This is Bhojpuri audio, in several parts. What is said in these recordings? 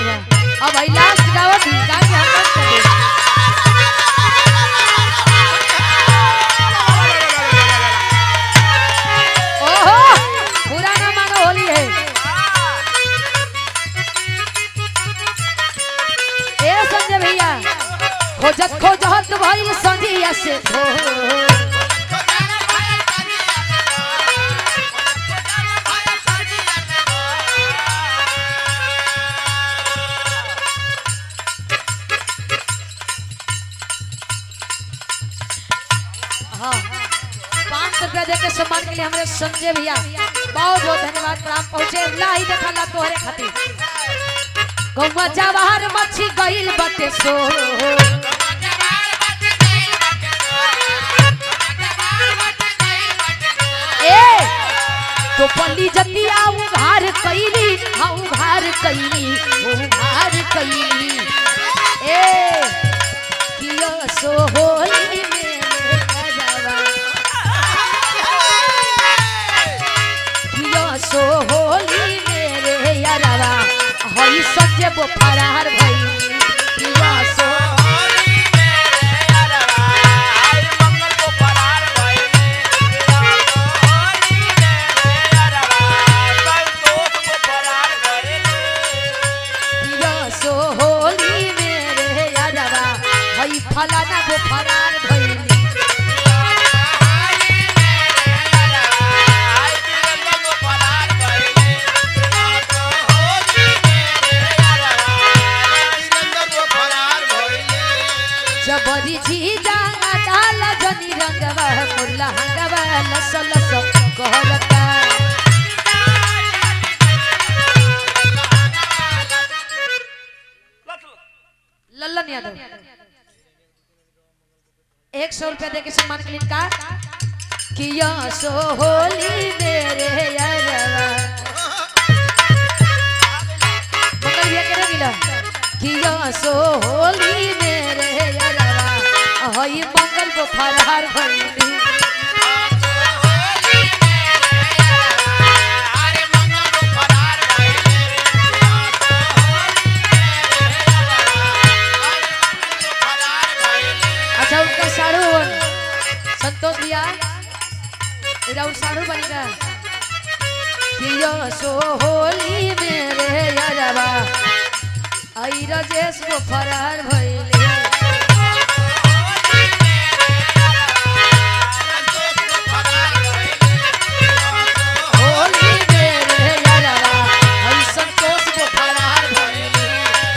बा अब भाई लास्ट गावत ही गा के हम बंद कर दे ओहो पूरा ना मानो होली है ए संजय भैया खोजत खोजत भइल संजिया से हो हाँ पाँच सौ रुपया देके सम्मान के लिए हमारे संजय भैया बहुत बहुत धन्यवाद प्रणाम पहुँचे ला ही देखा ला तोहरे खातिर गौवा जवाहर मच्छी गइल बटे सो ए तो पल्ली जतिया उघार कैली हाँ उघार कैली उघार कैली ए किया सो होली में गजवा किया सो होली मेरे यारवा हई सजे बो फरार भई किया सो किया सो होली मेरे यारवा हई फलाना बो फरार भई जबरी झीजा डाल जनी रंगवा मुरला हंगवा लस लस कहलता लल्लन यादव एक सौ रुपया दे के सम्मान के लिए का किया सो होली मेरे यारवा मंगल भैया के रंगीला किया सो होली मेरे यारवा हई मंगल को फरहार भइली अच्छा उनका साड़ू संतोष भैया इधर उन साड़ू बनेगा किया सो होली मेरे यारवा आई रजेश को फरार भइले होली मेरे यारवा आई संतोष को फरार भइले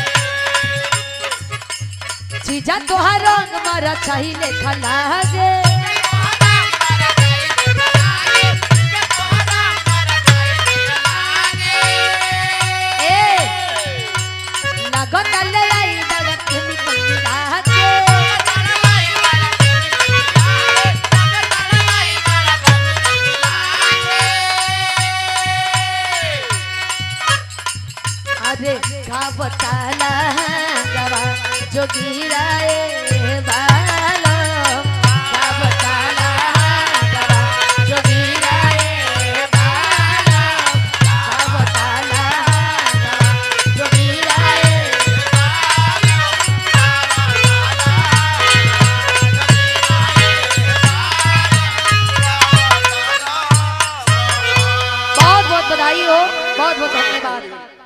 जीजा तोहार रंग मारा चाहिए खलागे ए लगन ले आई बड़ा केमिकल मिला के अरे का बताला गवा जो गिराए बालो का बताला गवा जो गिराए बालो का बताला गवा जो गिराए बहुत बहुत बधाई हो बहुत बहुत धन्यवाद